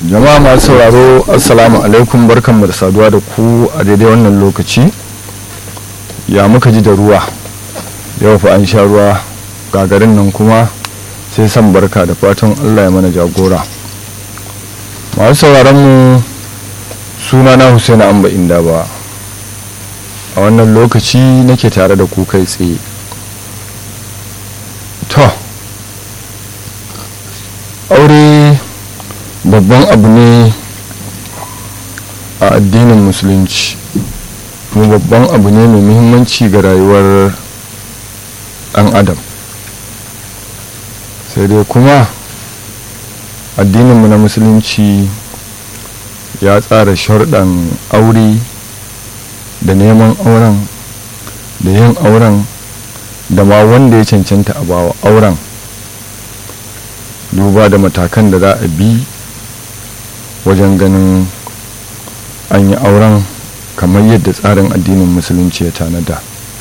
jama'a masu sauraro assalamu alaikum barkanmu da saduwa da ku a daidai wannan lokaci ya muka ji da ruwa yau fa an sha ruwa gagarin nan kuma sai san barka da fatan allah ya mana jagora masu sauraron mu suna na husaini amba inda ba a wannan lokaci nake tare da ku kai tsaye to aure babban abu ne a addinin musulunci kuma babban abu ne mai muhimmanci ga rayuwar ɗan adam sai dai kuma addininmu na musulunci ya tsara sharɗan aure da neman auren da yin auren da ma wanda ya cancanta a bawa auren duba da matakan da za a bi wajen ganin an yi auren kamar yadda tsarin addinin musulunci ya tanada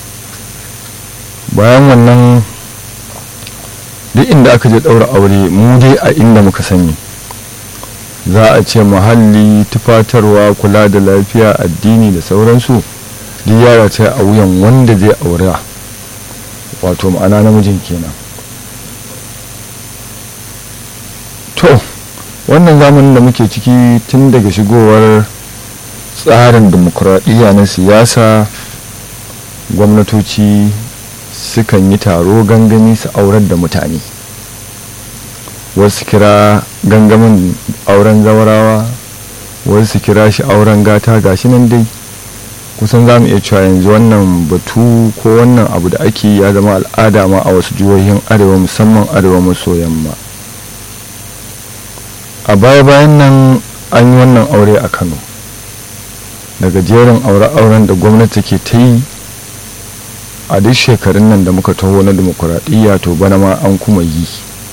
bayan wannan duk inda aka je ɗaura aure mu dai a inda muka sani za a ce muhalli tufatarwa kula da lafiya addini da sauransu duk yara ta a wuyan wanda zai aura wato ma'ana namijin kenan to wannan zamanin da muke ciki tun daga shigowar tsarin demokuraɗiyya na siyasa gwamnatoci sukan yi taro gangami su aurar da mutane wasu kira gangamin auren zawarawa wasu kira shi auren gata gashi nan dai kusan za mu iya cewa yanzu wannan batu ko wannan abu da ake ya zama al'ada ma a wasu jihohin arewa musamman arewa maso yamma a baya-bayan nan an yi wannan aure a kano daga jerin aure-auren da gwamnati ke ta yi a duk shekarun nan da muka taho na demokuraɗiyya to bana ma an kuma yi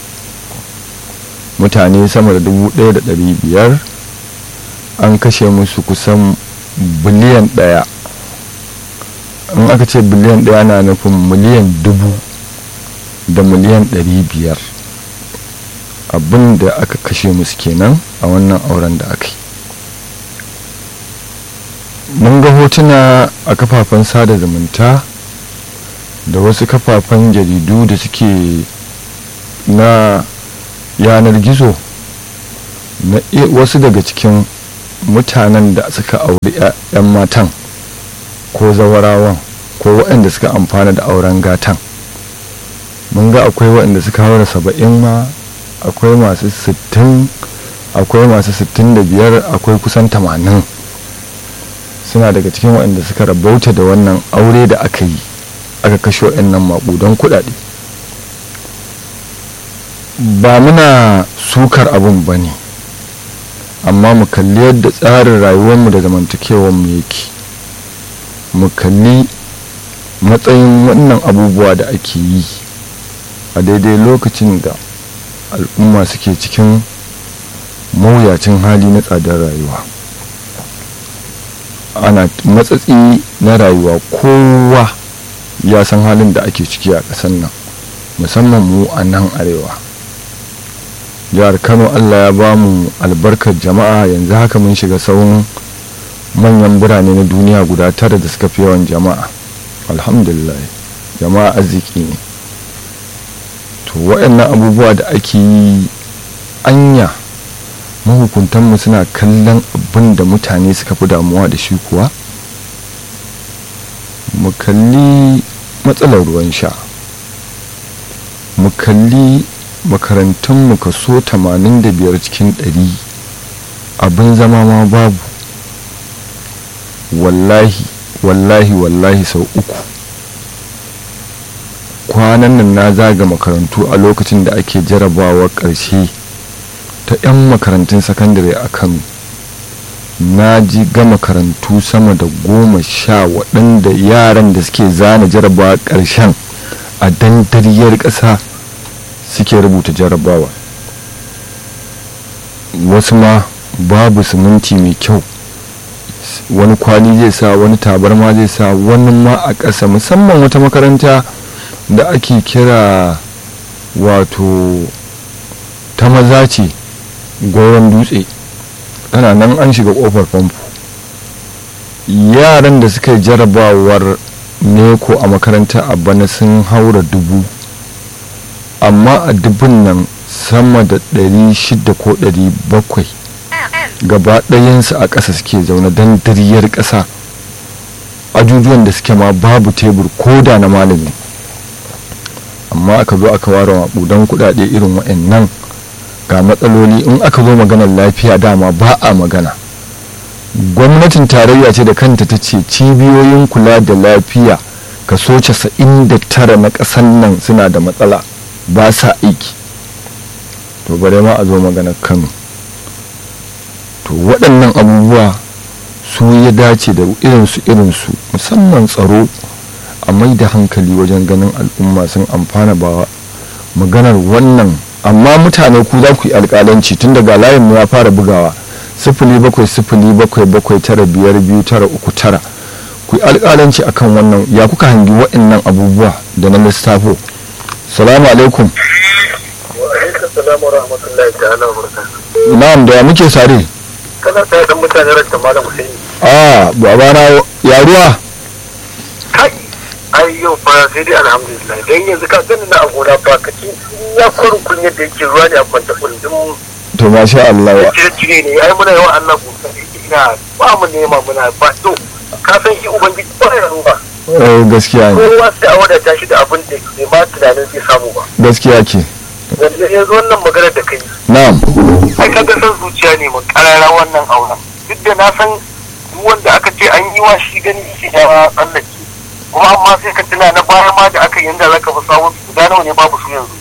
mutane sama da dubu ɗaya da ɗari biyar an kashe musu kusan biliyan ɗaya in aka ce biliyan ɗaya na nufin miliyan dubu da miliyan ɗari biyar abin da aka kashe musu kenan a wannan auren da aka yi mun ga hotuna a kafafen sada zumunta da wasu kafafen jaridu da suke na yanar gizo na wasu daga cikin mutanen da suka auri 'yan matan ko zawarawan ko waɗanda suka amfana da auren gatan mun ga akwai waɗanda suka haura saba'in ma akwai masu sittin akwai masu sittin da biyar akwai kusan tamanin suna daga cikin waɗanda suka rabauta da wannan aure da aka yi aka kashe waɗannan maƙudan kuɗaɗe ba muna sukar abin ba ne amma mu kalli yadda tsarin rayuwarmu da zamantakewarmu yake mu kalli matsayin wannan abubuwa da ake yi a daidai lokacin da al'umma suke cikin mawuyacin hali na tsadar rayuwa ana matsatsi na rayuwa kowa ya san halin da ake ciki a ƙasar nan musamman mu a nan arewa jihar kano allah ya ba mu albarkar jama'a yanzu haka mun shiga sauran manyan birane na duniya guda tara da suka fi yawan jama'a alhamdulillah jama'a arziki ne to waɗannan abubuwa da ake yi anya mahukuntanmu suna kallon abin da mutane suka fi damuwa da shi kuwa mu kalli matsalar ruwan sha mu kalli makarantunmu kaso 85 cikin 100 abin zama ma babu wallahi wallahi wallahi sau uku kwanan nan na zaga makarantu a lokacin da ake jarabawa ƙarshe ta 'yan makarantun sakandare a kano na ji ga makarantu sama da goma sha waɗanda yaran da suke zana jarabawa ƙarshen a dandariyar ƙasa suke rubuta jarabawa wasu ma babu siminti mai kyau wani kwali zai sa wani tabarma zai sa wani ma a ƙasa musamman wata makaranta da ake kira wato ta maza ce goron dutse tana nan an shiga kofar famfo yaran da suka yi jarabawar neko a makaranta a bana sun haura dubu amma a dubun nan sama da 600 ko 700 gaba ɗayansu a ƙasa suke zaune don dariyar ƙasa ajujuwan da suke ma babu tebur ko da na malami amma aka zo aka ware maɓudan kuɗaɗe irin wa'annan ga matsaloli in aka zo maganar lafiya dama ba a magana gwamnatin tarayya ce da kanta ta ce cibiyoyin kula da lafiya kaso 99 na ƙasar nan suna da matsala ba sa aiki to bare ma a zo maganar kano to waɗannan abubuwa su ya dace da irinsu irinsu musamman tsaro a mai da hankali wajen ganin al'umma sun amfana ba maganar wannan amma mutane ku za ku yi alƙalanci tun daga layin mu ya fara bugawa sifili bakwai sifili bakwai bakwai tara biyar biyu tara uku tara ku yi alƙalanci akan wannan ya kuka hangi waɗannan abubuwa da na lissafo salamu alaikum na'am da ya muke sare kana tsaye da mutane ranta malam Hussein a babana ya ruwa kai ai yau fa sai dai alhamdulillah dan yanzu ka gani na agona ba ka ci ya kurun kun yadda yake ruwa ne a kwanta kullum to masha Allah wa cire cire ne ai muna yawan Allah ku ina ba mu nema muna ba to ka san shi ubangiji ba ya ruwa eh, gaskiya ne kowa sai a wadata shi da abin da bai ma tunanin zai samu ba gaskiya ce yanzu yanzu wannan maganar da kai na'am ai kaga san zuciya ne mu karara wannan auren duk da na san duk wanda aka ce an yi wa shi gani shi da tsallake kuma amma sai ka tuna na baya ma da aka yi yanda zaka fi sawun su guda nawa ne babu su yanzu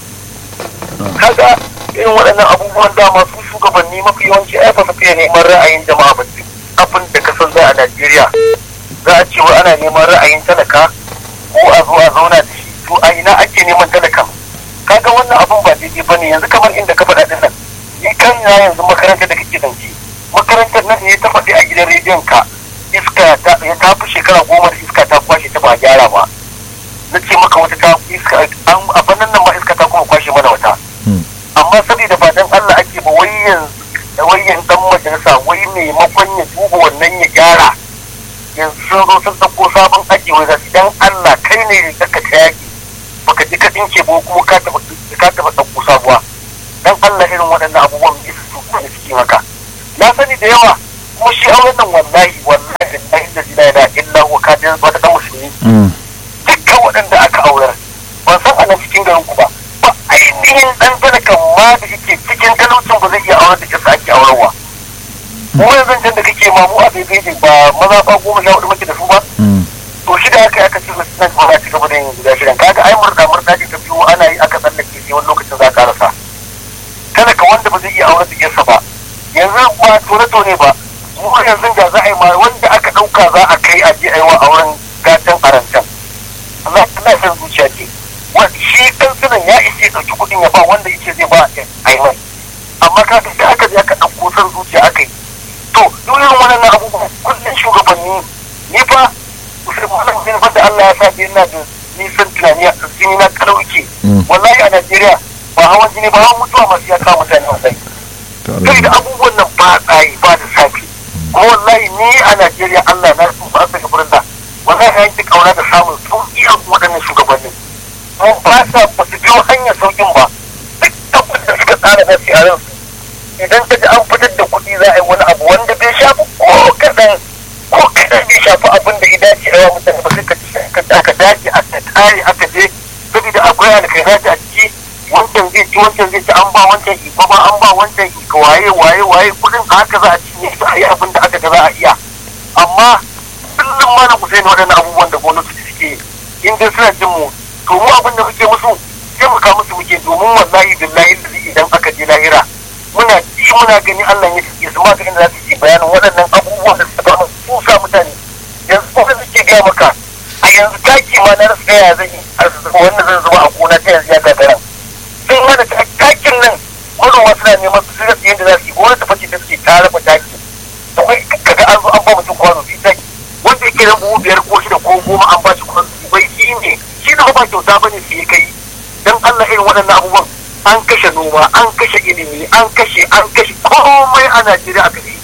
kaga irin waɗannan abubuwan dama su shugabanni mafi yawanci ai fa su fiye neman ra'ayin jama'a ba duk abin da ka san za a Najeriya za a ce wa ana neman ra'ayin talaka ko a zo a zauna da shi to a ina ake neman talakan kaga wannan abun ba daidai bane yanzu kamar inda ka faɗa din nan ni kan na yanzu makarantar da kake zance makarantar nan ne ta faɗi a gidan rediyon ka iska ta ya ta fi shekara goma da iska ta kwashe ta ba a gyara ba na ce maka wata ta iska an a bannan nan ma iska ta kuma kwashe mana wata Hmm. amma saboda ba dan Allah ake ba wai yanzu wai yanzu dan majalisa wai maimakon ya duba wannan ya gyara yanzu sun zo sun ɗauko sabon aji wai zasu dan Allah kai ne da ka ta yaki baka ji ka dinke ba kuma ka taɓa ka taɓa ɗauko sabuwa dan Allah irin waɗannan abubuwan da su kuma suke maka na sani da yawa kuma shi auren nan wallahi wallahi da inda zina da illa wa ka jin wata ɗan musulmi Mm. dukkan waɗanda aka aurar ban san a nan cikin garin ku ba ba ainihin ɗan talakan ma da yake cikin talaucin ba zai iya aurar da kisa ake aurarwa mu yanzu can da kake ma mu a daidai ba maza ba goma sha hudu muke da su ba Mm. to shi da aka yi aka ce su nan ba za ci gaba da yin guda shirin kaga ai murda murda ce ta biyu ana yi aka tsallake sai wani lokacin za ka rasa talaka wanda ba zai iya aurar da kisa ba yanzu ba tone tone ba mu yanzu da za a yi ma wanda aka ɗauka za a kai a je a yi wa auren gatan arantan Allah Allah san zuciya ce wanda shi kansunan ya ishe ɗauki kuɗin ya ba wanda yake zai ba a yi mai amma ka ga aka je aka ɗauko san zuciya aka yi to duk irin wannan abubuwan kullum shugabanni ni fa musulmanin bin fa da Allah ya sa ina da nisan tunani a jini na kalauke Mm. wallahi a Najeriya ba hawan jini ba hawan mutuwa masu ya kawo mutane wallahi To kai da Allah. abubuwan nan ba tsayi ba da safi kuma wallahi ni a Najeriya Allah na su ba su gabarin da wallahi ya yanke kauna da samun sauki a waɗannan shugabannin kuma ba sa ba su biyo hanyar saukin ba duk abin da suka tsara na su a ransu idan ka ji an fitar da kuɗi za a yi wani abu wanda bai shafi ko kaɗan ko kaɗan bai shafi abin da ya dace a yawa mutane ba sai ka ci aka dace aka tare aka je saboda akwai alkhairati a ciki wancan zai ci wancan zai ci an ba wancan iko ba an ba wancan iko waye waye waye kudin haka za a cinye su a yi abin da aka ga za a iya amma kullum ma na kusa ne waɗannan abubuwan da gwamnati suke yi in dai suna jin mu to mu abin da muke musu taimaka musu muke domin wallahi billahi lazi idan aka je lahira muna ji muna gani Allah ya ya su maganin da za su yi bayanin waɗannan abubuwan da suka ba su sa mutane yanzu kuma suke gaya maka a yanzu taki ma na rasa yaya zan yi a wannan zan zuba a gona ta yanzu ya gagara sun hana takin nan manoma suna neman su rasa yadda za su yi gwamnati face da suke ta raba taki akwai kaga an zo an ba mutum kwano biyu taki wanda yake da buhu biyar ko shida ko goma an ba shi kwano biyu bai shi ne shi da ba kyauta ba ne su yi kai dan Allah irin waɗannan abubuwan an kashe noma an kashe ilimi an kashe an kashe komai a Najeriya aka yi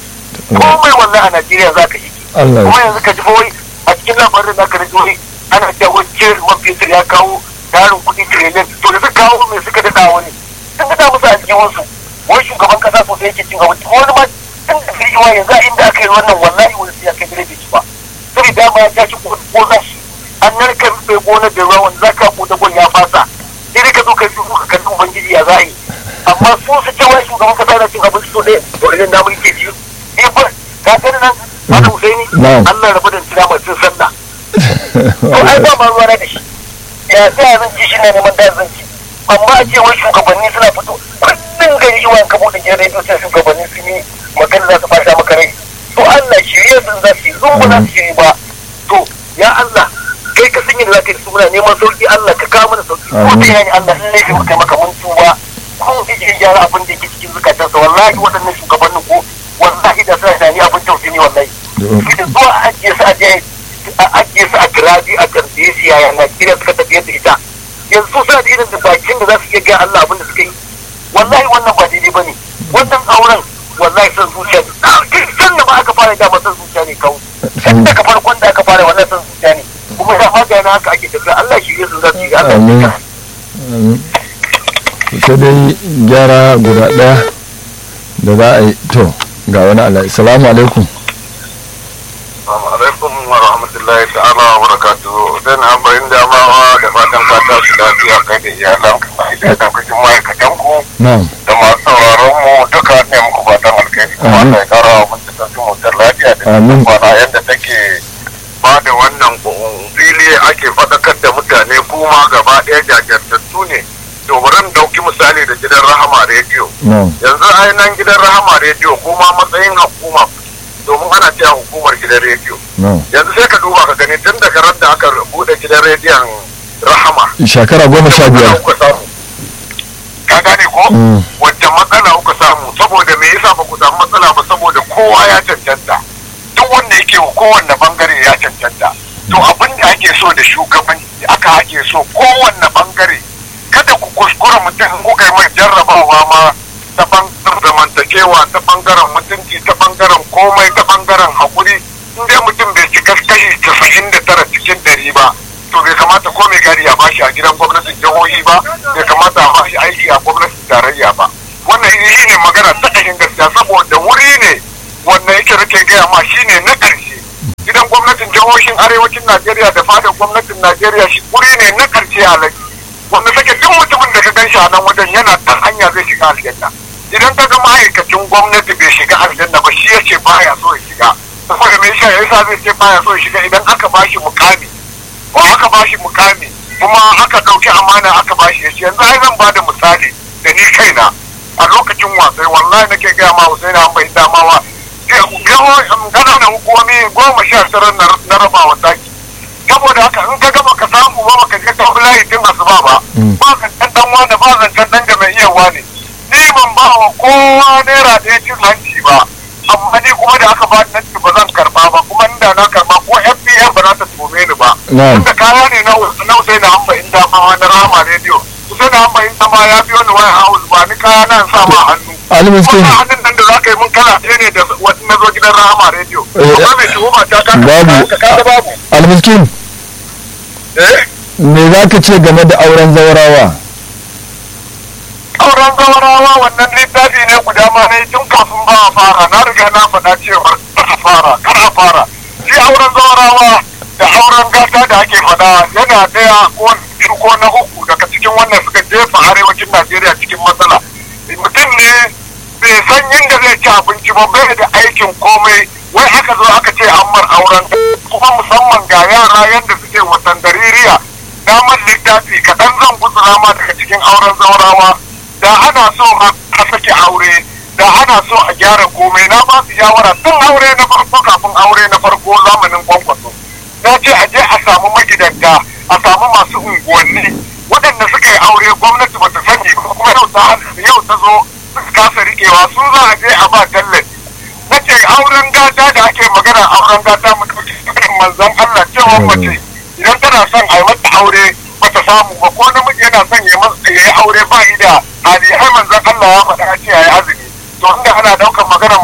komai wallahi a Najeriya za ka yi Allah kuma yanzu ka ji fa wai a cikin labarin da ka rage wai ana cewa wai ce man fetur ya kawo yarin kuɗi trillion to da suka kawo mai suka daɗa wani sun daɗa musu a cikin wasu wai shugaban kasa sosai yake cin abinci wani ma tun da kai yiwa yanzu a inda aka yi wannan wallahi wani sai ya kai gare bai ci ba sai dama ya tashi ko za shi an narka bai gona da ruwa wanda za ka buɗe gon ya fasa sai dai ka zo ka yi ka kalli ubangiji ya za a yi amma su su ce wai shugaban kasa na cin abinci so ɗaya to idan na mulke ci eh ba ka gani nan Hada Husaini Na'am. Allah rabu da tira mai cin sallah to ai ba ma ruwa na da shi ya sai zan ci shi ne neman da zan ci amma a ce wai shugabanni suna fito kullum gari yi wanka bude gidan rediyo sai shugabanni sun yi magana za su fata maka rai to Allah shirye sun za su yi zungu za su shiri ba to ya Allah kai ka sun yi da za ka yi suna neman sauki Allah ka kawo mana sauki ko Amin. ta yani Allah in laifin muka maka mun tuba ko zai je gyara abin da yake cikin zukatansa wallahi waɗannan shugabannin ko wallahi da suna da ni abin tausayi ne wallahi da zuwa a ajiye su a je a ajiye su a giraji a tambaye su yaya Najeriya suka tafiye da ita yanzu suna da irin da bakin da za su iya gaya Allah abin da suka yi wallahi wannan ba daidai bane wannan auren wallahi san zuciya ne san da ba aka fara dama san zuciya ne kawai san daga farkon da aka fara wannan san zuciya ne kuma da magana haka ake tafiya Allah shi ya za su yi Allah Amin. ya Amin. sai dai gyara guda ɗaya da za a yi to ga wani ala'i salamu alaikum Assalamu alaikum wa rahmatullahi ta'ala wa barakatuhu. Dan an bayin damawa da fatan fata su lafiya kai da iyalan ka da daukacin ma'aikatan ku na'am da masu sauraron mu duka ne muku fatan alkhairi. Kuma Amin. Allah ya kara wa mutum da mutar lafiya da Amin. kwana yadda take ba da wannan fili ake faɗakar da mutane kuma gaba ɗaya jajirtattu ne. To bari in ɗauki misali da gidan Rahama rediyo. na'am yanzu ainihin gidan rahama rediyo kuma matsayin hukuma domin ana cewa hukumar gidan rediyo na'am yanzu sai ka duba ka gani tun daga ran da aka bude gidan rediyon rahama shekara goma sha matsala biyar kuka samu ka gane ko Mm. wacce matsala kuka samu saboda me yasa ba ku samu matsala ba saboda kowa ya cancanta duk wanda yake wa kowanne bangare ya cancanta to abin da ake so da shugabanci aka ake so kowanne bangare kada ku kuskura mutum in kuka yi mai jarrabawa ma ta bangaren zamantakewa ta bangaren mutunci ta bangaren komai ta bangaren hakuri in dai mutum bai cika kashi casa'in da tara cikin ɗari ba to bai kamata ko mai gari a bashi a gidan gwamnatin jihohi ba bai kamata a bashi aiki a gwamnatin tarayya ba wannan shi ne magana ta ƙashin gaskiya saboda wuri ne wannan yake rike gaya ma shi ne na ƙarshe gidan gwamnatin jihohin arewacin najeriya da fadar gwamnatin najeriya shi wuri ne na ƙarshe a lagi wanda sake duk mutumin da ka gan shi a nan wajen yana ta hanya zai shiga aljanna idan ka ga ma'aikacin gwamnati bai shiga aljanna ba shi yace baya so ya shiga saboda me yasa yasa zai ce baya so ya shiga idan aka bashi mukami ko aka bashi mukami kuma aka ɗauki amana aka bashi ya ce yanzu ai zan bada misali da ni kaina a lokacin wasai wallahi nake gaya ma Hussein an bai damawa ƙananan hukumomi goma sha tara na rabawa taki saboda haka in ka gaba ka samu ba baka je ka layi tun asuba ba Mm. ba zancen dan wani ba zancen dan jama'iyyar ne ni ban ba wa kowa naira ɗaya cin hanci ba amma ni kuma da aka ba ni nan ba zan karba ba kuma inda na karba ko FBN ba za ta tume ni ba Na'am. tunda kaya ne na na Usain Hamba in dama na Rama Radio Usain Hamba in dama ya biyo ni waya house ba ni kaya na sa ma hannu Ali Miskin. wannan hannun nan da za ka yi mun kala ɗaya ne da wata na zo gidan Rahama Radio Eh, amma mai tuhuma ta ka babu. ka ka babu almiskin eh me za ka ce game da auren zaurawa auren zawarawa wannan littafi ne guda ma ne tun kafin ba a fara na riga na faɗa cewa kar a fara kar a fara shi auren zawarawa da auren gata da ake faɗa yana ɗaya ko biyu ko na uku daga cikin wannan suka jefa arewacin najeriya cikin matsala mutum ne bai san yadda zai ci abinci ba bai da aikin komai wai aka zo aka ce an mar auren kuma musamman ga yara yadda suke wasan daririya damar littafi kaɗan zan gutsura ma daga cikin auren zaurawa da ana so a a sake aure da ana so a gyara komai na ba su shawara tun aure na farko kafin aure na farko zamanin kwankwaso na ce a je a samu magidanta a samu masu unguwanni waɗanda suka yi aure gwamnati ba ta sani ba kuma yau ta yau ta zo suka kasa rikewa su za a je a ba tallafi na ce auren gata da ake magana auren gata mu ɗauki sukan manzon Allah cewa mace idan tana son a yi mata aure ba ta samu ba ko namiji yana son ya masa- ya yi aure ba yi da hali har manzon Allah ya faɗa a ce ya yi azumi to inda ana ɗaukar maganar manzon Allah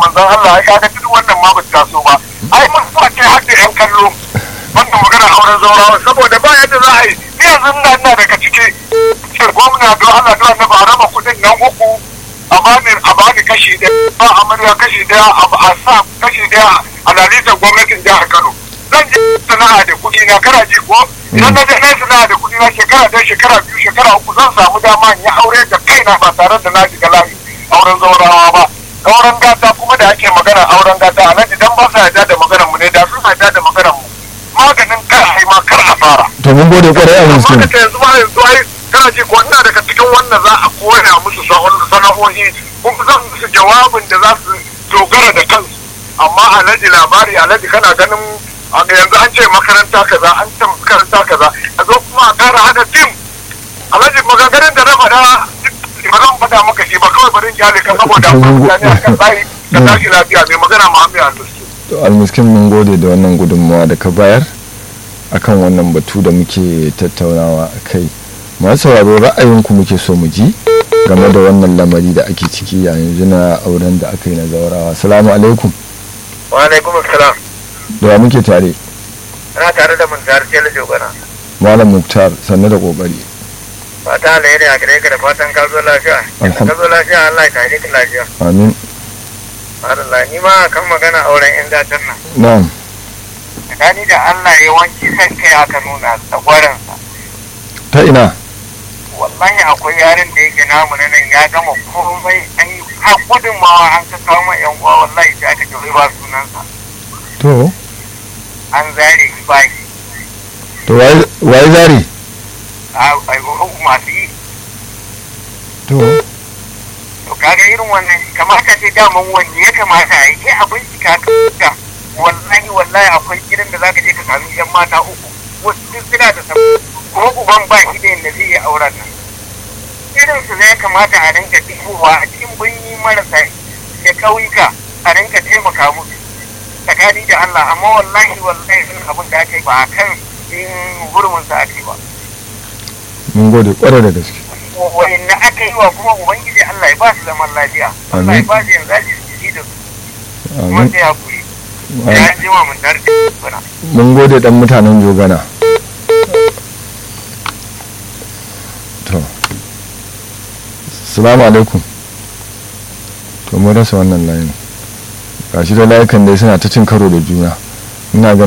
ai kaga duk wannan ma ba ta so ba ai mun so ce har da yan kallo wannan magana auren zaurawa saboda ba yadda za a yi ni yanzu ina ina daga ciki ce gwamna don Allah don Allah ba a raba kuɗin nan uku a bani a bani kashi ɗaya ba amarya kashi ɗaya a sa kashi ɗaya a lalitar gwamnatin jihar Kano zan je sana'a da kuɗi na kana ji ko idan na je na sana'a da kuɗi na shekara ɗaya shekara biyu shekara uku zan samu dama in yi aure da kaina ba tare da na shiga layi auren zaurawa ba auren gata kuma da ake magana auren gata a nan idan ba sa yarda da maganar mu ne da sun yarda da maganar mu maganin kar ai ma kar a fara to mun gode kwarai a amma miskin da yanzu ma yanzu ai kana ji ko ina daga cikin wannan za a koya musu sana'o'i kuma zan musu jawabin da za su dogara da kansu amma alhaji labari alhaji kana ganin a yanzu an ce makaranta kaza an ce makaranta kaza a zo kuma a kara hada tim alhaji maganganun da na faɗa ba zan faɗa maka shi ba kawai bari in kyale ka saboda akwai mutane a kan tsayi ka tashi lafiya mai magana muhammed al-musti to almiskin mun gode da wannan gudunmawa da ka bayar akan wannan batu da muke tattaunawa a kai masu sauraro ra'ayinku muke so mu ji game da wannan lamari da ake ciki a yanzu na auren da aka yi na zaurawa salamu alaikum wa alaikum assalam da wa muke tare ana tare da mun tare tele jogana malam muktar sannu da kokari fata alheri a gare ka da fatan ka zo lafiya in ka zo lafiya Allah ya kare ka lafiya amin Allah ni ma kan magana auren yan datan nan na'am tsakani da Allah yawanci san kai aka nuna tsagwaran sa ta ina wallahi akwai yaren da yake namu na nan ya gama komai an yi har gudunmawa an ka kawo ma yan uwa wallahi sai aka ce ba sunansa to an zare shi ba shi to waye waye zari a masu yi to to kaga irin wannan kamata ce daman wanda ya kamata a yi sai a bincika ka wallahi wallahi akwai gidan da zaka je ka sami yan mata uku wasu duk suna da sabu kuma uban ba shi da yadda zai yi auren nan irin su zai kamata a rinka dubowa a cikin birni marasa da ƙauyuka a rinka taimaka musu tsakani da Allah amma wallahi wallahi irin abin da aka yi ba a kan yin gurbin sa ake ba mun gode kwarai da gaske wa'inda aka yi wa kuma ubangiji Allah ya ba su zaman lafiya Allah ya ba su yanzu aji su ji da su kuma amin sai hakuri ya ji wa mun darje bana mun gode dan mutanen jogana to salamu alaikum to mun rasa wannan layin gashi da layukan dai suna ta cin karo da juna ina ganin